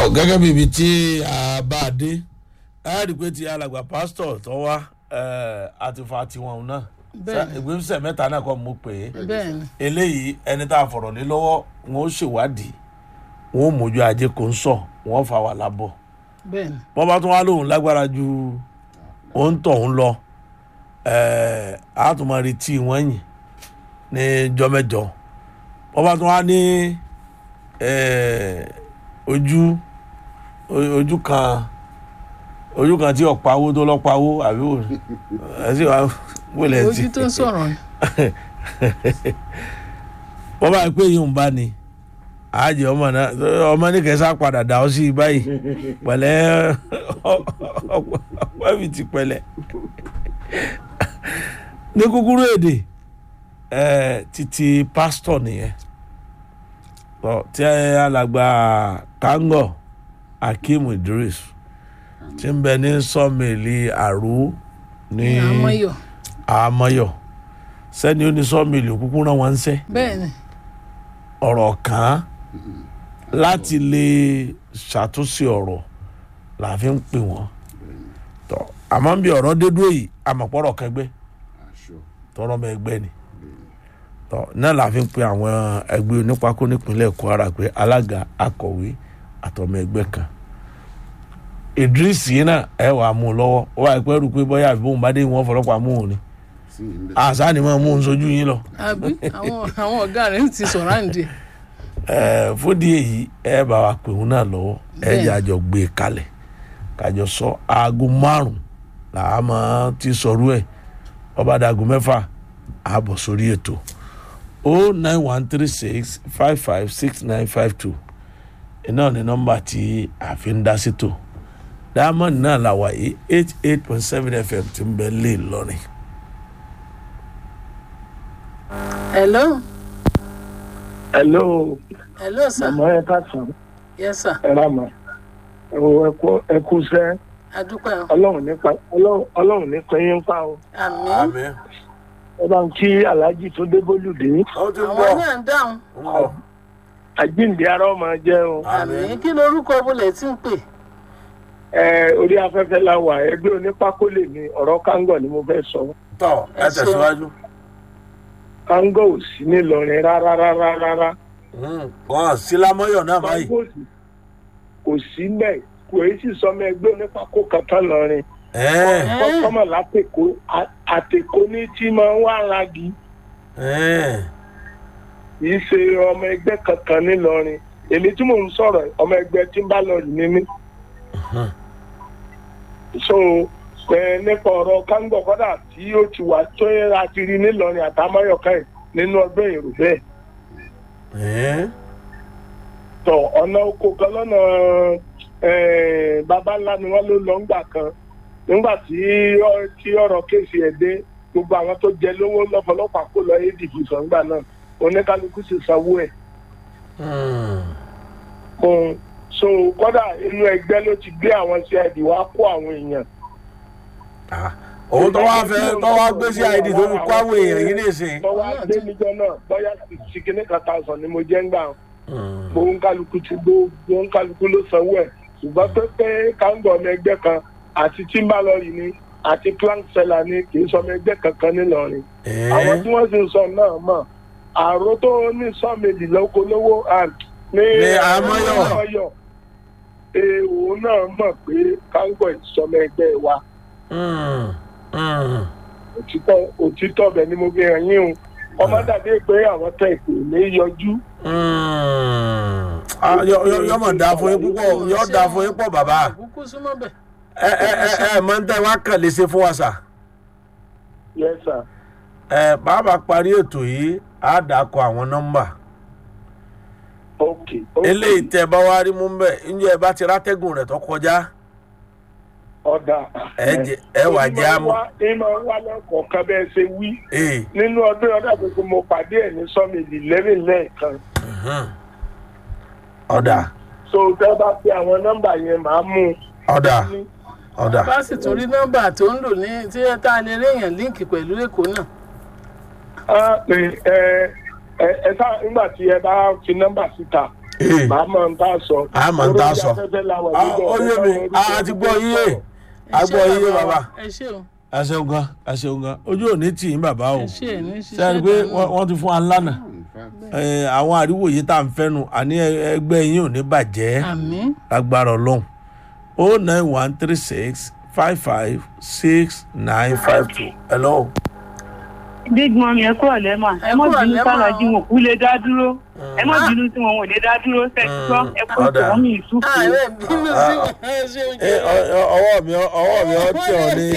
gẹ́gẹ́ bí ibi tí a bá a dé a rí i pé ti alàgbà pásítọ̀ tó wá àti fa tiwọn náà Bẹ́ẹ̀ni. ìgbésẹ̀ mẹ́ta náà kọ́ mo pè é bẹ́ẹ̀ ni eléyìí ẹni tá a fọ̀rọ̀ lé lọ́wọ́ wọn ó ṣèwádìí wọn ó mójú ajé kò ń sọ wọn ó fa wà lábọ̀ bẹ́ẹ̀ ni bọ́n bá tún wá lóhùn lágbára ju òun tọ̀ ń lọ ẹ̀ẹ́ a tún máa retí wọ́n yìn ní jọ́mẹ́jọ bọ́n bá tún wá ní ẹ̀ẹ́ ojú o- ojú kan ojú kan tí ọ̀páwó tó lọ́pàwó àbí wò ẹ sì wá wọlé tí ojú tó ń sọ̀rọ̀ ni wọ́n bá pé yìí ń bá ni àájẹ ọmọ náà ọmọ ní kẹsà padà dà ọ sí i báyìí pẹ̀lẹ́ ọpẹ́ mi ti pẹ̀lẹ́ ní kúkúrú èdè ẹ títí pásítọ̀ nìyẹn Ọ, tí alàgbà kango akeem idris tí ń bẹ ní sọmìlì àrú ní ní àmọ́yọ̀ àmọ́yọ̀ sẹ́ni ó ní sọ́ọ̀mìlì òkúkú rán wọn ń sẹ́ bẹ́ẹ̀ ni ọ̀rọ̀ kan án láti lè ṣàtúnṣe ọ̀rọ̀ la fi ń pè wọ́n tọ́ àmọ́ bí ọ̀rọ̀ dé dúró yìí àmọ̀pọ̀rọ̀ kẹgbẹ́ aṣọ tọrọ ọmọ ẹgbẹ́ ni tọ́ náà la fi ń pe àwọn ẹgbẹ́ onípákó nípínlẹ̀ kwara pé alága akọ̀wé àtọmọ ẹgbẹ́ kan idris yìí náà ẹ wàá mú un lọ́wọ́ ó wà pẹ́ rú pé bóyá àbí bóun bá dé wọn fọlọ́pàá mú un ni sí ilé àṣà ni wọ́n mú un sojú yín lọ. àbí àwọn àwọn ọ̀gá rẹ̀ ń ti sọ̀rọ̀ àǹdí Ẹ, fúdi èyí ẹ bá wa pè wọn náà lọ́wọ́ ẹ Bẹ́ẹ̀. jẹ́ àjọ gbé e kalẹ̀ kájọ sọ aago márùn làá máa ti sọrú ẹ ọba dàgò mẹ́fà àbọ̀ sórí ètò o nine one three six five five six nine five two iná ní nọ́mbà tí a fi ń dá sétò diamond náà là wà yìí eight eight point seven fm ti ń bẹ lé lọ́rin. hello hello hello sir màmá ẹ káàsán yes sir ẹ rà mà ẹ kú sẹ adúpẹ́ o ọlọ́run nípa ọlọ́run ọlọ́run nípa yín pa o àmì ẹ bá ń kí aláàjì tó dé bólúdé ó ti ń àwọn bọ̀ náà ń dáhùn ń bọ̀ àjíǹde ara ọmọ jẹ o àmì kí lorúkọ bulẹ̀ tí ń pè ẹ orí afẹ́fẹ́ la wà ẹgbẹ́ onípákó lè ní ọ̀rọ̀ kángọ̀ ni mo fẹ́ sọ tọ́ ẹ Ẹ ṣeun. tẹ̀síwájú. kángọ̀ ò sí nílọrin rárá rárá rárá wọn sílámọ́yọ̀ náà báyìí. kángọ̀ sì kò sí mbẹ kò èyí sì sọmọ ẹgbẹ́ onípákó kankan lọrin Ẹ́ẹ̀, kọ́sọ́mọ̀ látẹ̀kọ́ àtẹ̀kọ́ ní tí máa ń wá ragi ẹ́ẹ̀. kìí ṣe ọmọ ẹgbẹ́ kankan nílọrin èmi tí mò ń sọ̀rọ̀ ọmọ ẹgbẹ́ tí ń bá lọ yìí ní mí. so ẹ nípa ọ̀rọ̀ kángọ̀ kọ́dà tí ó ti wà tó yẹ láti rí nílọrin àtàmáyọ̀ká ẹ̀ nínú ọgbẹ́ èrò bẹ́ẹ̀. Ẹ́ẹ̀. tọ ọ̀nà oko kan lọ́nà eh, baba ńlá ni wọ́n ló lọ ńgbà kan nígbà tí ọ- tí ọ̀rọ̀ kéèsì ẹ̀ dé gbogbo àwọn tó jẹ lówó lọ́fọlọ́pàá kó lọ adp sọ̀ngbà náà oníkálukú sì sanwó ẹ̀. Hmm. fún so kódà inú ẹgbẹ́ ló ti gbé àwọn cid wá kó àwọn èèyàn. Ah, òun tó wá fẹ́ tó wá gbé sí id tó fi kó àwọn èèyàn yìí nìsín. lọ́wọ́ adé níjọ́ náà bóyá sìkìní kan thousand ni mo jẹ́ ń gbà gbogbo kálukú ti gbogbo kálukú ló sanwó ẹ̀ ṣùgbọ́n pé pé káńgọ̀ ọmọ ẹgbẹ́ kan àti timbalọ́ọ̀rì ni àti plank seller ni kì í sọ ọmọ ẹgbẹ́ kankan nílọrin. àwọn tí wọ́n sì ń sọ náà mọ̀ àrò tó ní sọ́ọ̀mẹ̀lì lóko lówó à, ní Ní Àmọ́yọ̀. Àmọ́yọ̀. Ee, òun náà mọ̀ pé káńgọ̀ ìsọmọ ẹgbẹ́ wa òtítọ́ òtítọ́ bẹ̀ ni mo fi hàn yín o ọmọ dàbí pé àwọn tẹ ìpè ní yọjú yọmọ dá fún yín púpọ̀ yọ dá fún yín pọ̀ bàbá àkókò súnmọ́ bẹ̀ ẹ ẹ ẹ ẹ mọ ní tẹ wá kàn lè ṣe fún wa sà yes sir ẹ bàbá parí ètò yìí á dàkọ àwọn nọ́mbà ok ok eléyìí tẹ bá wá rí mú bẹ ǹjẹ́ ẹ bá ti rátẹ́gùn rẹ̀ tó kọjá ọ̀dà ẹ jẹ ẹ wà jẹ́ àmọ́ ìmọ̀ wà lọ́kọ̀ọ̀kan bẹ́ẹ̀ ṣe wí ee nínú ọdún ọdún àgbègbè mo pàdé ẹ̀ ní sọ́mìlì lẹ́rìn lẹ́ẹ̀kan ọ̀dà so tẹ́ bá pe àwọn nọ́mbà yẹn màá mú ọ̀dà un. ọ̀dà bá sì tún rí nọ́mbà tó ń lò ní tí ẹ tá a lè réèyàn líǹkì pẹ̀lú èkó náà á pè ẹ ẹ ẹ sá nígbà tí ẹ bá fi nọ́mbà síta ee màá mọ̀ ń tà sọ. A mọ̀ ń tà sọ. Orí afẹ́fẹ́ la wà Ah, nígbà ó yé mi a ti gbọ́ yíyé a Ẹ ṣé gbọ́ yíyé bàbá ẹ ṣé o ẹ ṣeun gan ẹ ṣeun gan ojú ò ní tì í bàbá o ẹ ṣé ẹ ní ṣiṣẹ́ sẹ́ni pé dànù. wọ́n wọ́n ti fún wa lánàá Eh, àwọn àríwò yìí tá à ń fẹ́nu àní ẹgbẹ́ yín ò ní bàjẹ́ àmín lágbára ọlọ́run o nine one three six five five six nine five two hello. big mom ẹ kúrò lẹ́mà Ẹ ẹ mọ̀ kúrò bínú lẹ́mà sálájú o. wọn kú lè dá dúró ẹ mọ̀ bínú tí wọn ò lè dá dúró sẹ́tọ́ ẹ kó ọ̀dà. tòun mi ìsúkú. ààrẹ bínú sí wọn ẹ ṣe oúnjẹ Eh, ọ- ọ- ọwọ́ mi ọwọ́ mi ọ tí ọ ní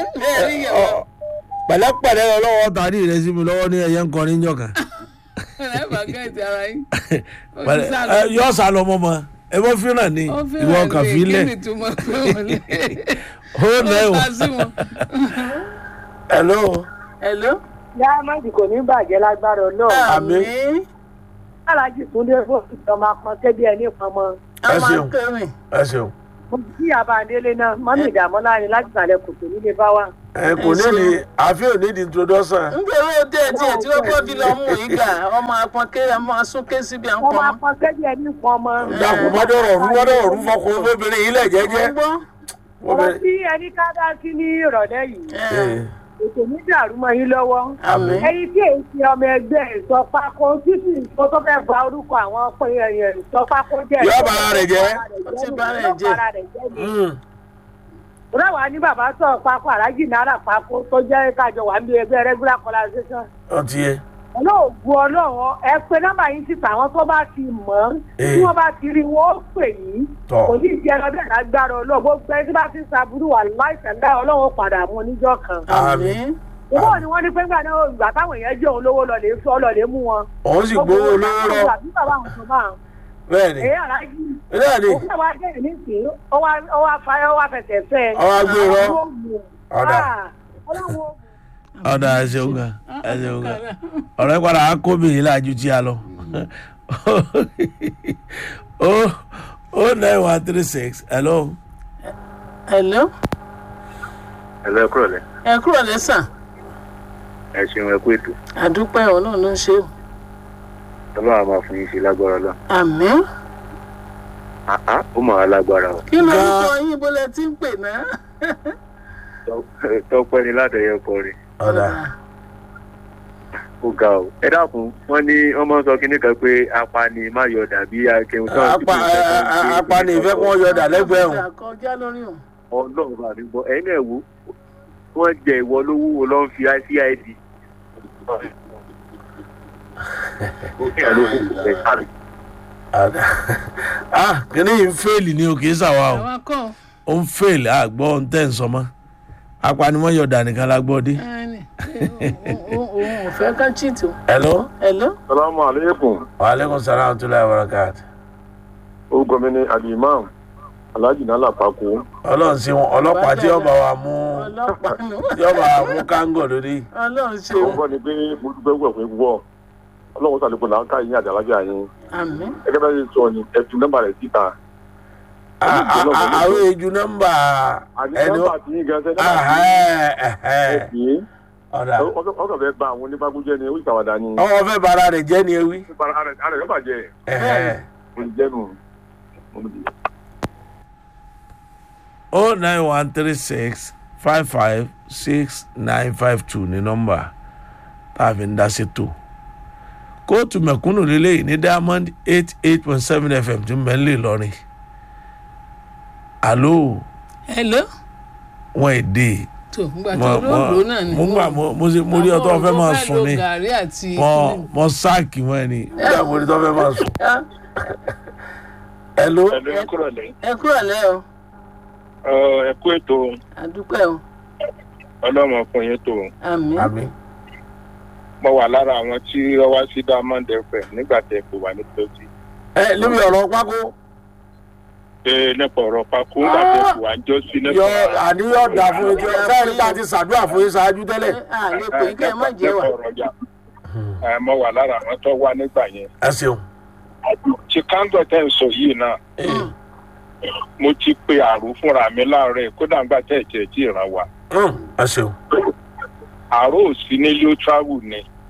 ọ- pẹ̀lẹ́pẹ̀lẹ́ ọlọ́wọ́ tàrí rẹ sí mi lọ́wọ́ ní ẹyẹ ń kọrin jọ kan ẹ bá gẹ̀ẹ́tì ara yín Ó ti Pẹ̀lẹ́- sá lọ. eh, yọ sá lọ mọ́mọ́ ẹ bọ́ fíràn ni Ó fẹ́ràn ìwọ kàn lè, fi lẹ̀ kí ni túmọ̀ pé wọ́n lè o nine ó one sá sí wọn. hello hello. dáhámẹ́dì kò ní bàjẹ́ lágbára ọlọ́run àmín sálájú túndé fòsì ọmọ apọn kébí ẹni pọnmọ a Ẹ máa ṣeun. ń kẹrin ẹ ṣeun mo kí àbáńdélé náà mọ́mí ìdààmú láàrin láti sàlẹ̀ kòtò nílé bá wà. ẹ kò ní di àfi ò ní di introduction nítorí ó dé díẹ̀ tí ó kọ́ fi lọ mú ìgbà ọmọ apọnké ọmọ asúnké síbi à ń ọmọ pọn apọn kébí ẹni pọnmọ. dàpọ̀ mọ́dọ̀rọ̀ ọ̀rú mọ́dọ̀rọ̀ ọ̀rú fọkùn obìnrin yìí lẹ̀ jẹ́jẹ́ gbọ́ ọ̀rọ̀ tí ẹni ká dá sí ní ìrọ̀lẹ́ yìí ètò ní dàrú mọ́ yín lọ́wọ́. àmín ẹyin tí èyí ti ọmọ ẹgbẹ́ ìsọpákó títí nǹkan tó fẹ́ ba orúkọ àwọn pé ẹyẹ ìsọpákó jẹ́. Yóò ba ara rẹ̀ jẹ́. Ó ti ba ara rẹ̀ jẹ́. Yóò ba ara rẹ̀ jẹ́ ni. Ráwa ní bàbá sọ̀rọ̀ pákó alájì náírà pákó tó jẹ́ kájọ wà ní ẹgbẹ́ regular collaboration. ọ ti yẹ Ọlọ́ọ̀gùn ọlọ́run ẹ pé nọ́mbà yín síta àwọn tó bá ti mọ̀ ọ́n tí wọ́n bá ti rí wọ́n ó pè yín. Tọ́. Kò ní ìdí ẹran bẹ́ẹ̀ lágbára ọlọ́run gbogbo ẹni tí bá ti ń saburú wà láìsẹ̀ ńlá ọlọ́run ó padà mú oníjọ́ kan. àmín Ìwọ ni wọ́n ní pé ńgbà náà ìgbà táwọn èèyàn jẹ́ òun lówó lọ lè fọ́ lọ lè mú wọn. òun sì gbowó olówó lọ Àbí bàbá àwọn sọ máa. bẹ́ẹ̀ ni Èyí aláàjì. bẹ́ẹ̀ ni Ó fẹ́ wá jẹ́ ìnísìn, ó wá ó wá fa ó wá fẹsẹ̀ fẹ́. Ó wá gbé irọ́. Ọlọ́run ó mú. Ọ̀dà. Ah, Ọlọ́run ó mú. ọ̀dà ẹ ṣeun gan ẹ ṣeun gan ọ̀rẹ́ padà á kó mi yìí láàjú tí a lọ o o nine one three six hello hello ẹ̀lọ́ ẹ̀kúrọ̀ lẹ̀ ẹ kúrò lẹ́sàn ẹ ṣeun ẹ̀kú ètò àdúpẹ́ ọlọ́run ló ń ṣe o ọlọ́run á máa fún yín ṣe lágbára lọ. àmín àá ó mà wá lágbára o kí ló ń Gan- sọ yín bó lẹ ti ń pè náà. Tọ́- tọ́pẹ́ ni látẹ̀yẹ kọrin ọ̀dà ó ga o. ẹ dákun wọn ní wọn máa ń sọ kinní kan pé apani má yọ dàbí akẹ́hùn tó Apa- a- a- apani ìfẹ́ kí wọ́n yọ dà lẹ́gbẹ̀ẹ́ òun kọjá lórí òun. ọlọ́run bá mi gbọ́ ẹ̀yin náà wò wọ́n jẹ ìwọ lówó wo ló ń fi icid. ó kí ẹ̀ ló kù ẹ̀ sáré. ọ̀dà ah kìnìún yìí ń fèèlì ni o kì í sàwa o àwa kọ́ ó ń fèèlì àgbọ̀ ohun tẹ́ ń sọ mọ́ apanimọ̀yọ̀dà nìkan la gbọ́ dé ẹni òun ò fẹ́ ká cheat o. hello hello salamu aleykum waaleykum salaam wa rahmatulahi wa barakatuh orúkọ mi ni alimam alhaji nala pako ọlọ́run sí wọn ọlọ́pàá tí ọba wa mú ọlọ́pàá nù tí ọba wa mú kángò lórí ọlọ́run ṣe òun o kọ́ ni pé mo dúpẹ́ wọ̀ pé wọ̀ ọlọ́run sàlékún là ń ká yín àdàlájà yín àmín gẹ́gẹ́ bá ṣe sọ ni ẹtù nọ́mbà rẹ̀ síta A- a- a- àwọn èjù nọ́mbà àní ẹni nọ́mbà tí yín gan sẹ́ nọ́mbà Ahẹ́, ẹhẹ́. tí yín ọ̀dà ọkọ̀ fẹ́ ba àwọn onífàgúnjẹ́ ni oríṣi àwàdà ni ọmọ fẹ́ bara rẹ̀ jẹ́ ni ewì ara rẹ̀ bàjẹ́ ẹhẹ́. olùjẹ́nu o nine one three six five five six nine five two ní nọ́mbà tá a fi ń dá sí tó kóòtù mẹ̀kúnnù lélẹ́yìí ní diamond eight eight point seven fm tí ń bẹ ń lè lọrin alo hello wọn èdè tó ngbà mo tó lóògbé náà ni mo gbà mo mo ṣe- mo rí ọtọ fẹ́ máa sùn ni gàrí àti mo mo sáàkì wọn ẹ ni nígbà mo rí ọtọ fẹ́ máa sùn hello ẹ̀lú ẹ̀kúrọ̀ lẹ̀ ẹ kúrò lẹ́ o ẹ̀kú ètò àdúpẹ́ o ọlọ́mọ fún yín tó àmín àmì mo wà lára àwọn tí wọ́n wá sí diamond fm nígbà tẹ̀ kò wà ní tòsí ẹ níbi ọ̀rọ̀ pákó ṣe nípa ọ̀rọ̀ pakú nígbà tẹ̀ kò wà ń jọ́ sí nípa yọ àníyàn dà fún yín tí sẹ́yìn nípa ti ṣàdúrà fún yín ṣáájú tẹ́lẹ̀ à lè pè é kẹ́ ẹ má jẹ́ wà nípa ọ̀rọ̀ ọjà ẹ̀ mo wà lára àwọn tó wá nígbà yẹn ẹ ṣeun tí káńtọ̀ tẹ̀ ń sọ yìí náà mo ti pe àrò fúnra mi láàárọ̀ kódà nígbà tẹ̀ jẹ́ tí ìran wa Hmm, ẹ ṣeun àrò ò sí nílé ó travel ni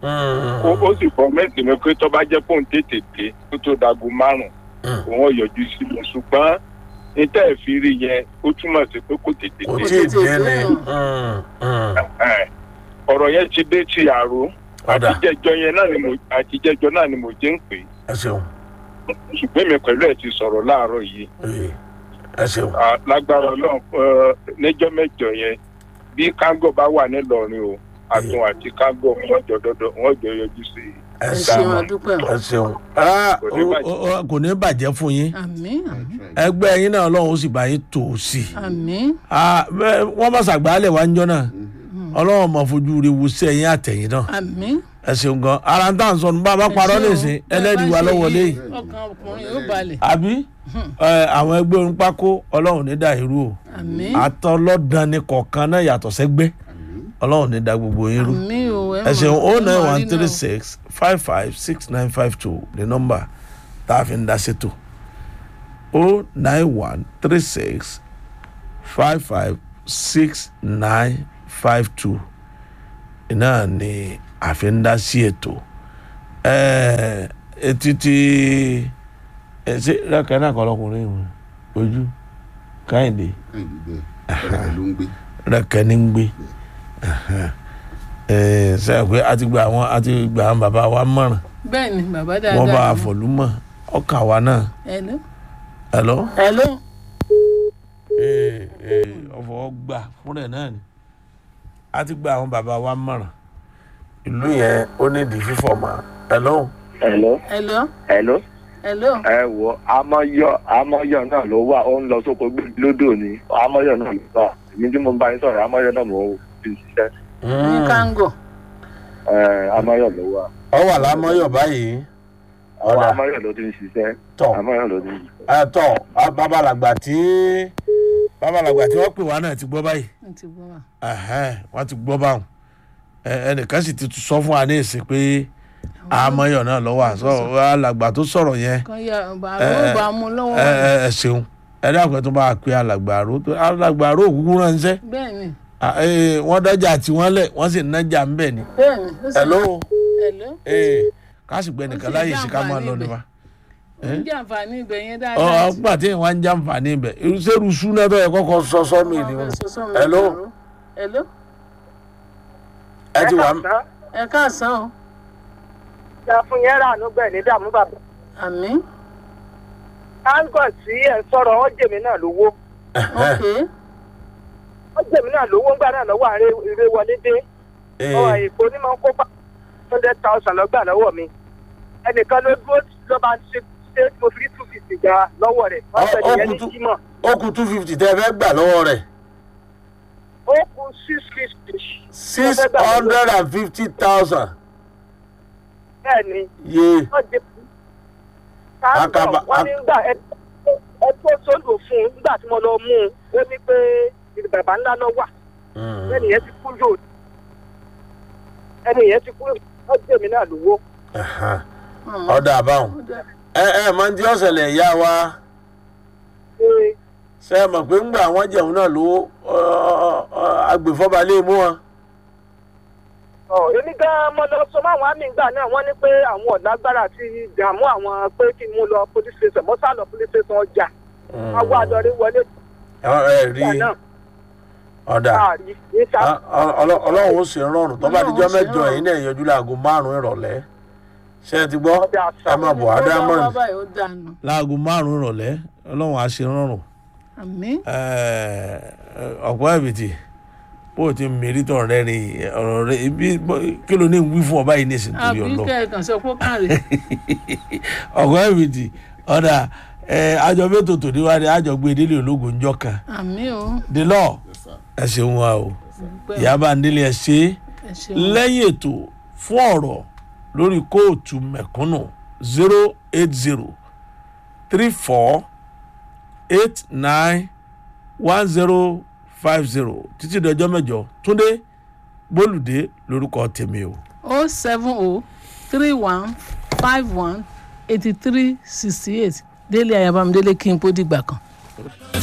Mm. ó ó sì fọmẹ́ǹtì mi pé tó bá jẹ́ fóun tètè dé kó tó dago márùn-ún òun ò yọjú sí mi ṣùgbọ́n ní tẹ́ ẹ̀ fi rí yẹn ó túmọ̀ sí pé kò tètè kò dé tí ì tètè dé ni dé. Mm, mm. Ẹ̀, ọ̀rọ̀ yẹn ti dé ti àrò Ọ̀dà. àtijẹ́jọ́ yẹn náà ni mo àtijẹ́jọ́ náà ni mo jẹ́ ń pè ẹ ṣeun ṣùgbọ́n mi pẹ̀lú ẹ̀ ti sọ̀rọ̀ láàárọ̀ yìí Ee, ẹ ṣeun À, lágbára ọlọ́run ẹ, níjọ́ mẹ́jọ yẹn bí kángò bá wà nílọrin o àtún àti kángò wọn jọ dọdọ wọn jọ yọjú sí i. ẹ ẹ ṣeun ṣeun adúpẹ́ o ẹ ṣeun Ah, Kò ní o- bàjẹ́. o- o- kò ní bàjẹ́ fún yín àmín ẹgbẹ́ yín náà ọlọ́run ó sì bá yín tò ó sí i àmín Ah, bẹ́ẹ̀ wọ́n bá ṣàgbálẹ̀ wá ń jọ náà ọlọ́run mọ̀ fojú rẹ wo sí ẹ̀yìn àtẹ̀yìn náà àmín. ẹ ṣeun gan ara ń tà ń sọnù bá a bá parọ́ nìsín ẹlẹ́rìí wa lọ́wọ́ léyìí ọkàn ọkùnrin yóò balẹ̀ àbí ẹ, àwọn ẹgbẹ́ orin pákó ọlọ́run ní dàírú o àmín àtọlọ́dàn ni kọ̀ọ̀kan náà yàtọ̀ sẹ́gbẹ́ ọlọ́run ní da gbogbo yín rú àmín o ẹ ṣeun mọ̀- o ẹ nine mọ̀ one rí three náà. six five five six nine five two the number tá a fi ń dá ṣètò o nine one three six five five six nine five two iná ni a fi ń dá sí ètò ẹ ẹ títí ẹ ṣe rákà náà kọ́ lọkùnrin yìí ojú káyìndé káyìndé bẹ́ẹ̀ ọ̀rẹ́ ló ń gbé rẹ̀kẹ́ ní ń gbé sẹ́yìn pé a ti gba àwọn a ti gba àwọn bàbá wa mọ̀ràn bẹ́ẹ̀ ni bàbá wọ́n bá dáadáa a fọ̀lúmọ̀ ọkà wa náà hello ẹ̀lọ́ hello ọ̀fọ̀ gbà fún rẹ̀ náà ni a ti gba àwọn bàbá wa mọ̀ràn ìlú yẹn ó ní ìdí fífọ̀ mọ́ ẹ̀lọ́ hello hello hello hello ẹ wo amọyọ amọyọ náà ló wà ó ń lọ sóko gbé lódò ni amọyọ náà ló wà èmi tí mo bá yín sọ̀rọ̀ amọyọ náà mo fi ṣiṣẹ́ ní kángò ẹ amọyọ ló wà ọ wà lámọ́yọ̀ báyìí àwọn ọ̀dà amọyọ ló ti ń ṣiṣẹ́ tọ̀ amọyọ ló ti ń ṣiṣẹ́. ẹ̀tọ́ babalàgbà tí babalàgbà tí wọ́n pè wá náà ti gbọ́ báyìí n ti gbọ́ wa ẹhẹn wọn ti gbọ́ báwọn Ẹ- ẹnìkan sì ti sọ fún wa ní ìsìn pé àmọ́yọ̀ náà lọ́wọ́ àṣọ alàgbà tó sọ̀rọ̀ yẹn kan ya bàbá ẹ, ó bá mú lọ́wọ́ ẹ rẹ̀. ẹ ẹ ṣeun ẹ dákun ẹ tó bá a pé alàgbà àrò tó alàgbà àrò òkúkú ránṣẹ́ bẹ́ẹ̀ ni À, ẹ, wọ́n dájà tí wọ́n lẹ̀ wọ́n sì nájà ń bẹ̀ ni. bẹ́ẹ̀ ni ó sì- hello hello ee káàsì gbẹ nìkan Ó sì láyè jẹ́ sí ká máa àǹfààní lọ ibẹ̀. nípa. ó ń jẹ́ àǹfààní ibẹ̀ yẹn ọ dáadáa ọgbà tí wọn ń jàǹfààní ibẹ̀ irúṣẹ́rú súná tó yẹ kọ́kọ́ sọ́sọ́ mi ni wọn. hello hello ẹ ti wà ẹ káàsán o ìjà fún yẹn rà ló gbẹ̀ ní dààmú bàbá. àmín káńgọ̀ tí ẹ̀ ń sọ̀rọ̀ wọ́n jèmi náà lówó ok wọ́n jèmi náà lówó ńgbà náà lọ́wọ́ àárẹ̀ ìrè wọlé dé ọ̀rọ̀ èkó ní máa ń kó bá hundred thousand lọ́gbà lọ́wọ́ mi ẹnìkan ló dúró ló bá ṣe ṣe mo fi two fifty gbà lọ́wọ́ rẹ̀ wọ́n Ọ- fẹ́ nìyẹn ní ọkùn tó- jímọ̀ ó kù two fifty tẹ́ ẹ fẹ́ gbà lọ́wọ́ rẹ̀. ó kù six fifty. six hundred and fifty thousand bẹ́ẹ̀ ni ye wọ́n jẹ Akaba- káńgọ̀ wọ́n ní gbà ẹ ẹ tó sódò fún un nígbà tí mo lọ mú un ó ní pé ibi bàbá ńlá náà wà ẹnì yẹn ti kú yóò ẹnì yẹn ti kú wọ́n jèmi náà lówó. ọ̀dà àbáwọn ẹ ẹ máa ń di ọ̀sẹ̀lẹ̀ ìyá wa Ee, ṣe é mọ̀ pé ńgbà àwọn jẹun náà lówó agbèfọ́ba lè mú wọn. ọ èmi gan mo lọ sọ máwọn àmì ìgbà náà wọ́n ní pé àwọn ọ̀lágbára àti ìdààmú àwọn pé kí n mú lọ police station mo sá lọ police station ọjà àwọn àdọrí wọlé ẹ rí ìgbà náà ọ̀dà káàrí ní sá Ọ- ọ- ọlọ́- ọlọ́run ó sì ń rọrùn tó bá Ọlọ́run dijọ́ ó sì ń mẹ́jọ rọrùn. yìí náà yọjú láago márùn-ún ìrọ̀lẹ́ ṣé ẹ ti gbọ́ Ọdẹ àṣà. ẹ máa bọ̀ Ó ádámọ̀nì bá báyìí ó dànù láago márùn-ún ìrọ̀lẹ́ ọlọ́run á ṣe rọrùn àmín ọ̀pọ̀ ẹ̀bìtì bó o ti mèrí tọ̀ rẹ́ rí ọ̀rọ̀ rẹ ibi kí ló ní wí fún ọba yìí ní ìsìn torí àbí ọlọ́run kẹ̀kàn sọ pé ó kàn rè ọ̀pọ̀ ẹ̀bìtì ọ̀dà àjọ mẹ́tò tòní wá ní àjọ gbé délé ológun ńjọ́ kan àmín o the law Yes, sir. ẹ ṣeun wa o pẹ́ ìyábà ndélé ẹ ṣe é ẹ ṣeun lẹ́yìn ètò fún ọ̀rọ̀ lórí kóòtù mẹ̀kúnnù zero eight zero three four eight nine one zero five zero títí dọjọ́ mẹ́jọ túndé bólúdé lórúkọ tèmi o. o seven o three one five one eighty three sixty eight délé ayabamdélé kí n kó dìgbà kan.